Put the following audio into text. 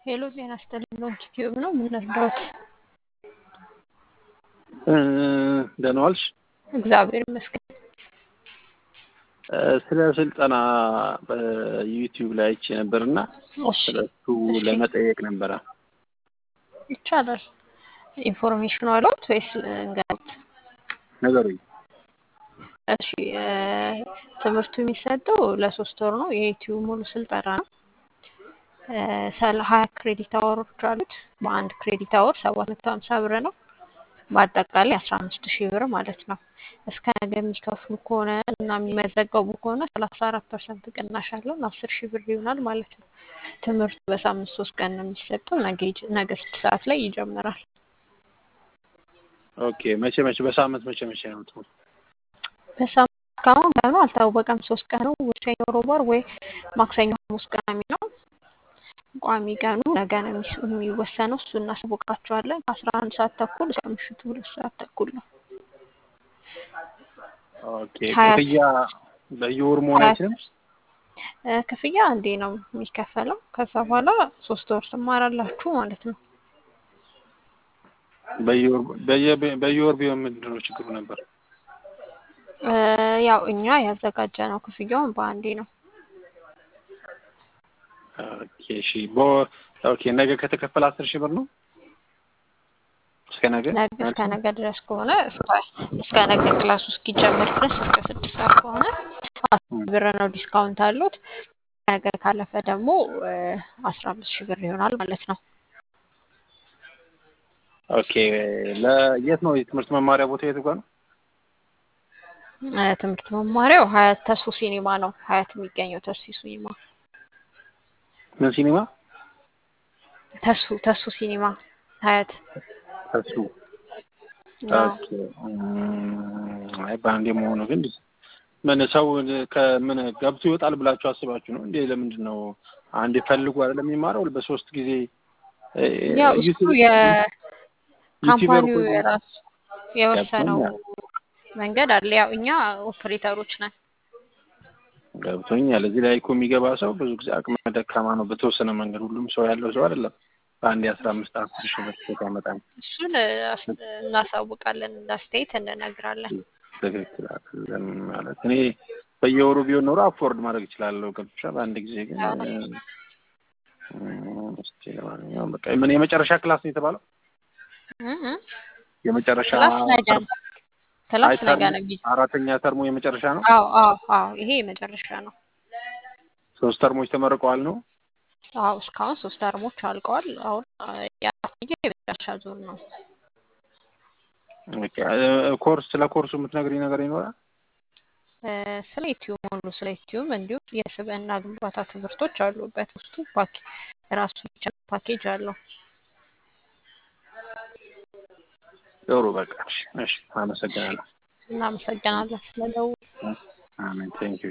ሄሎ ጤና ይስጥልኝ ሎንች ቲዩብ ነው ምን ልርዳዎት? ደህና ዋልሽ? እግዚአብሔር ይመስገን። ስለ ስልጠና በዩቲዩብ ላይ አይቼ ነበርና እሺ ስለሱ ለመጠየቅ ነበረ። ይቻላል። ኢንፎርሜሽኑ አለዎት ወይስ እንገሩት? ነገሩኝ። እሺ እ ትምህርቱ የሚሰጠው ለሶስት ወር ነው። የዩቲዩብ ሙሉ ስልጠና ነው። እ ሰላ ሀያ ክሬዲት አወሮች አሉት። በአንድ ክሬዲት አወር ሰባት መቶ ሀምሳ ብር ነው። በአጠቃላይ አስራ አምስት ሺህ ብር ማለት ነው። እስከ ነገ የሚከፍሉ ከሆነ እና የሚመዘገቡ ከሆነ ሰላሳ አራት ፐርሰንት ቅናሽ አለው አስር ሺህ ብር ይሆናል ማለት ነው። ትምህርቱ በሳምንት ሶስት ቀን ነው የሚሰጠው። ነገ ይጀ- ነገ ስድስት ሰዓት ላይ ይጀምራል። ኦኬ መቼ መቼ በሳምንት መቼ መቼ ነው ትምህርቱ? በሳምንት እስካሁን ቀኑ አልታወቀም። ሶስት ቀን ነው ወይ ሰኞ፣ ሮብ፣ ዓርብ ወይ ማክሰኞ፣ ሐሙስ፣ ቅዳሜ ነው። ቋሚ ቀኑ ነገ ነው የሚስ- የሚወሰነው። እሱ እናሳውቃቸዋለን። ከአስራ አንድ ሰዓት ተኩል እስከ ምሽቱ ሁለት ሰዓት ተኩል ነው። ኦኬ ሀያ ክፍያ በየወሩ መሆን ሀያ አይችልም? እ ክፍያ አንዴ ነው የሚከፈለው። ከዛ በኋላ ሶስት ወር ትማራላችሁ ማለት ነው። በየወር በየ- በየወር ቢሆን ምንድን ነው ችግሩ ነበር? እ ያው እኛ ያዘጋጀ ነው ክፍያውን በአንዴ ነው። ኦኬ እሺ በወር ኦኬ ነገ ከተከፈለ አስር ሺህ ብር ነው እስከ ነገ ነገ እስከ ነገ ድረስ ከሆነ እስከ እስከ ነገ ክላሱ እስኪጀምር ድረስ እስከ ስድስት ሰዓት ከሆነ አስር ብር ነው ዲስካውንት አሉት። ነገ ካለፈ ደግሞ አስራ አምስት ሺህ ብር ይሆናል ማለት ነው። ኦኬ ለየት ነው የትምህርት መማሪያ ቦታ የት ጋር ነው? እ ትምህርት መማሪያው ሀያት ተስፉ ሲኒማ ነው። ሀያት የሚገኘው ተስፉ ሲኒማ ምን ሲኒማ? ተስፉ ተስፉ ሲኒማ ሀያት እሱ አዎ። ኦኬ እም፣ አይ በአንዴ መሆኑ ግን ምን ሰው ከምን ገብቶ ይወጣል ብላችሁ አስባችሁ ነው እንዴ? ለምንድን ነው አንዴ ፈልጉ አይደለም የሚማረው በሶስት ጊዜ እ፣ ያው እሱ ዩቲዩብ ዩቲዩበር የካምፓኒው እኮ የራሱ የወሰነው ገብቶኛል መንገድ አለ። ያው እኛ ኦፕሬተሮች ነን። ገብቶኛል። እዚህ ላይ እኮ የሚገባ ሰው ብዙ ጊዜ አቅመ ደካማ ነው። በተወሰነ መንገድ ሁሉም ሰው ያለው ሰው አይደለም። በአንድ የአስራ አምስት አስር ሺህ ብር ሴት ያመጣል። እሱን እ፣ አስ- እናሳውቃለን፣ እንዳስተያየት እንነግራለን። ትክክል አይደለም ማለት እኔ በየወሩ ቢሆን ኖሮ አፎርድ ማድረግ እችላለሁ። ገብቶሻል። በአንድ ጊዜ ግን አዎ። እም፣ እስኪ ለማንኛውም በቃ ምን የመጨረሻ ክላስ ነው የተባለው? እ እ የመጨረሻ ክላስ ነገ ተርም ነው። ክላስ አይ ነገ ተርሙ ነው የሚጀ አራተኛ ተርሙ የመጨረሻ ነው። አዎ አዎ አዎ ይሄ የመጨረሻ ነው። ሶስት ተርሞች ተመርቀዋል ነው። አዎ እስካሁን ሶስት ተርሞች አልቀዋል። አሁን አ፣ የአራተኛው የመጨረሻ ዙር ነው። ኦኬ፣ እ፣ ኮርስ ስለ ኮርሱ የምትነግሪኝ ነገር ይኖራል? እ፣ ስለ ዩቲዩብ ሙሉ ስለ ዩቲዩብ እንዲሁም የስብዕና ግንባታ ትምህርቶች አሉበት። ውስጡ ፓኬ ራሱ ብቻ ፓኬጅ አለው። ጥሩ በቃ እሺ፣ እሺ፣ አመሰግናለሁ። እናመሰግናለን ስለደወሉ። አሜን ቴንኪው